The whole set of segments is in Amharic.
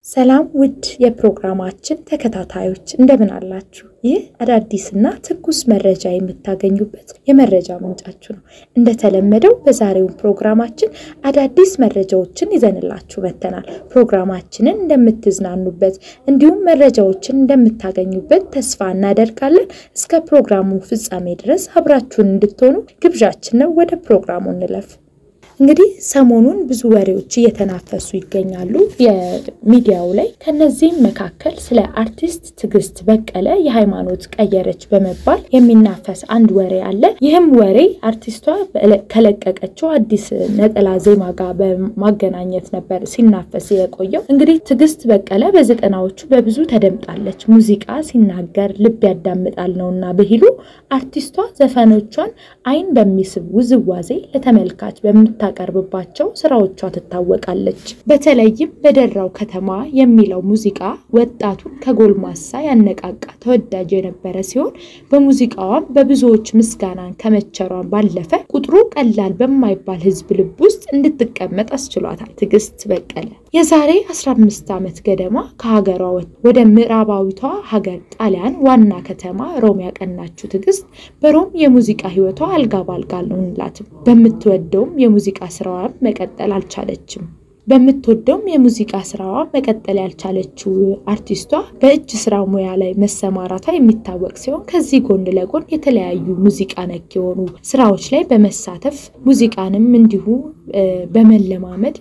ሰላም ውድ የፕሮግራማችን ተከታታዮች እንደምን አላችሁ? ይህ አዳዲስና ትኩስ መረጃ የምታገኙበት የመረጃ ምንጫችሁ ነው። እንደተለመደው በዛሬው ፕሮግራማችን አዳዲስ መረጃዎችን ይዘንላችሁ መጥተናል። ፕሮግራማችንን እንደምትዝናኑበት እንዲሁም መረጃዎችን እንደምታገኙበት ተስፋ እናደርጋለን። እስከ ፕሮግራሙ ፍጻሜ ድረስ አብራችሁን እንድትሆኑ ግብዣችን ነው። ወደ ፕሮግራሙ እንለፍ። እንግዲህ ሰሞኑን ብዙ ወሬዎች እየተናፈሱ ይገኛሉ የሚዲያው ላይ። ከነዚህም መካከል ስለ አርቲስት ትዕግስት በቀለ የሃይማኖት ቀየረች በመባል የሚናፈስ አንድ ወሬ አለ። ይህም ወሬ አርቲስቷ ከለቀቀችው አዲስ ነጠላ ዜማ ጋር በማገናኘት ነበር ሲናፈስ የቆየው። እንግዲህ ትዕግስት በቀለ በዘጠናዎቹ በብዙ ተደምጣለች። ሙዚቃ ሲናገር ልብ ያዳምጣል ነውና ብሂሉ አርቲስቷ ዘፈኖቿን አይን በሚስብ ውዝዋዜ ለተመልካች በምታ ቀርብባቸው ስራዎቿ ትታወቃለች። በተለይም በደራው ከተማ የሚለው ሙዚቃ ወጣቱን ከጎልማሳ ያነቃቃ ተወዳጅ የነበረ ሲሆን በሙዚቃዋም በብዙዎች ምስጋናን ከመቸሯን ባለፈ ቁጥሩ ቀላል በማይባል ሕዝብ ልብ ውስጥ እንድትቀመጥ አስችሏታል። ትዕግስት በቀለ የዛሬ 15 ዓመት ገደማ ከሀገሯ ወደ ምዕራባዊቷ ሀገር ጣሊያን ዋና ከተማ ሮም ያቀናችው ትዕግስት በሮም የሙዚቃ ህይወቷ አልጋ ባልጋ አልሆንላትም። በምትወደውም የሙዚቃ ስራዋን መቀጠል አልቻለችም። በምትወደውም የሙዚቃ ስራዋ መቀጠል ያልቻለችው አርቲስቷ በእጅ ስራ ሙያ ላይ መሰማራቷ የሚታወቅ ሲሆን ከዚህ ጎን ለጎን የተለያዩ ሙዚቃ ነክ የሆኑ ስራዎች ላይ በመሳተፍ ሙዚቃንም እንዲሁ በመለማመድ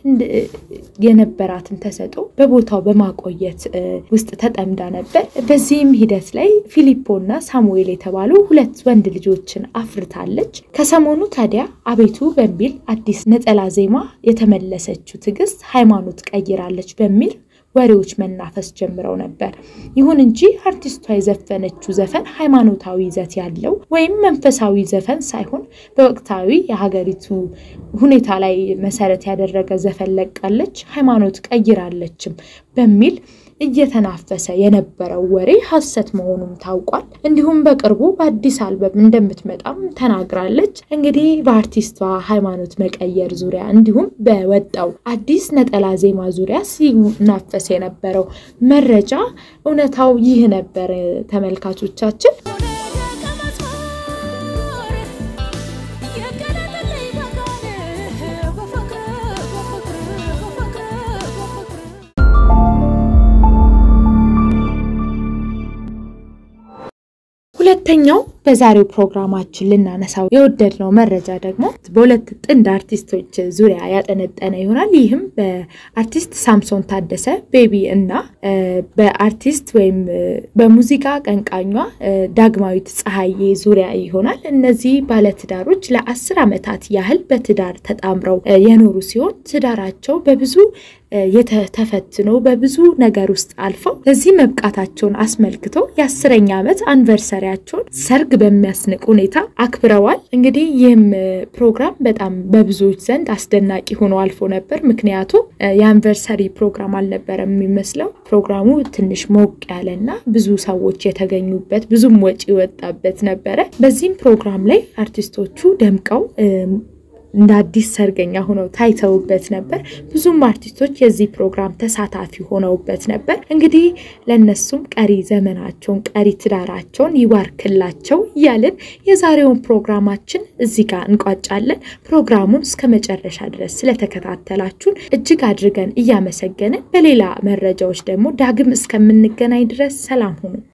የነበራትን ተሰጥኦ በቦታው በማቆየት ውስጥ ተጠምዳ ነበር። በዚህም ሂደት ላይ ፊሊፖ እና ሳሙኤል የተባሉ ሁለት ወንድ ልጆችን አፍርታለች። ከሰሞኑ ታዲያ አቤቱ በሚል አዲስ ነጠላ ዜማ የተመለሰችው ትዕግስት ሃይማኖት ቀይራለች በሚል ወሬዎች መናፈስ ጀምረው ነበር። ይሁን እንጂ አርቲስቷ የዘፈነችው ዘፈን ሃይማኖታዊ ይዘት ያለው ወይም መንፈሳዊ ዘፈን ሳይሆን በወቅታዊ የሀገሪቱ ሁኔታ ላይ መሰረት ያደረገ ዘፈን ለቃለች፣ ሃይማኖት ቀይራለችም በሚል እየተናፈሰ የነበረው ወሬ ሐሰት መሆኑም ታውቋል። እንዲሁም በቅርቡ በአዲስ አልበም እንደምትመጣም ተናግራለች። እንግዲህ በአርቲስቷ ሃይማኖት መቀየር ዙሪያ እንዲሁም በወጣው አዲስ ነጠላ ዜማ ዙሪያ ሲናፈስ የነበረው መረጃ እውነታው ይህ ነበር። ተመልካቾቻችን ሁለተኛው በዛሬው ፕሮግራማችን ልናነሳው የወደድነው መረጃ ደግሞ በሁለት ጥንድ አርቲስቶች ዙሪያ ያጠነጠነ ይሆናል። ይህም በአርቲስት ሳምሶን ታደሰ ቤቢ እና በአርቲስት ወይም በሙዚቃ ቀንቃኟ ዳግማዊት ፀሐዬ ዙሪያ ይሆናል። እነዚህ ባለትዳሮች ለአስር ዓመታት ያህል በትዳር ተጣምረው የኖሩ ሲሆን ትዳራቸው በብዙ የተፈትኖ በብዙ ነገር ውስጥ አልፈው ለዚህ መብቃታቸውን አስመልክቶ የአስረኛ ዓመት አንቨርሰሪያቸውን ሰርግ በሚያስንቅ ሁኔታ አክብረዋል። እንግዲህ ይህም ፕሮግራም በጣም በብዙዎች ዘንድ አስደናቂ ሆኖ አልፎ ነበር። ምክንያቱም የአንቨርሰሪ ፕሮግራም አልነበረም የሚመስለው። ፕሮግራሙ ትንሽ ሞቅ ያለና ብዙ ሰዎች የተገኙበት ብዙም ወጪ የወጣበት ነበረ። በዚህም ፕሮግራም ላይ አርቲስቶቹ ደምቀው እንደ አዲስ ሰርገኛ ሆነው ታይተውበት ነበር። ብዙም አርቲስቶች የዚህ ፕሮግራም ተሳታፊ ሆነውበት ነበር። እንግዲህ ለእነሱም ቀሪ ዘመናቸውን ቀሪ ትዳራቸውን ይባርክላቸው እያልን የዛሬውን ፕሮግራማችን እዚህ ጋር እንቋጫለን። ፕሮግራሙን እስከ መጨረሻ ድረስ ስለተከታተላችሁን እጅግ አድርገን እያመሰገንን በሌላ መረጃዎች ደግሞ ዳግም እስከምንገናኝ ድረስ ሰላም ሁኑ።